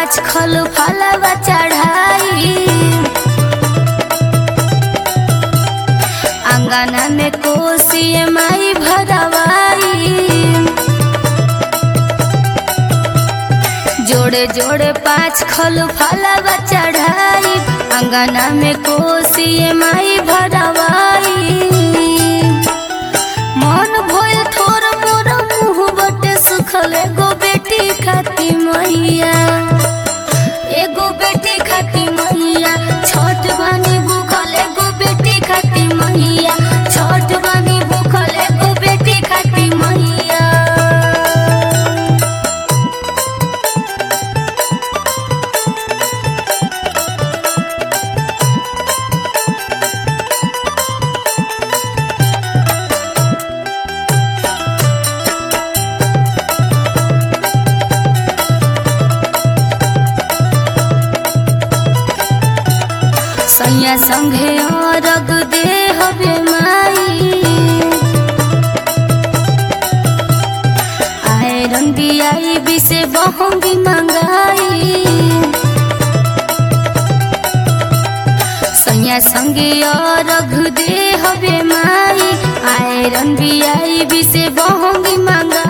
पाँच खल फलवा चढ़ाई अंगना में कोसी माई भरवाई जोड़े जोड़े पाँच खल फलवा चढ़ाई अंगना में कोसी माई भरवाई मन भइल थोर मोर मुँह बटे सुखल एगो बेटी खाती मैया एगो बेटी खाती मैया छोट बानी भूखल एगो बेटी खाती मैया छोट बानी भूखल एगो बेटी खाती मैया सैया संघे अरग दे हवे माई आयरन बियाई बिसे बहंगी मंगाई सैया संगे अरग दे हवे माई आयरन बियाई बिसे बहंगी मंगाई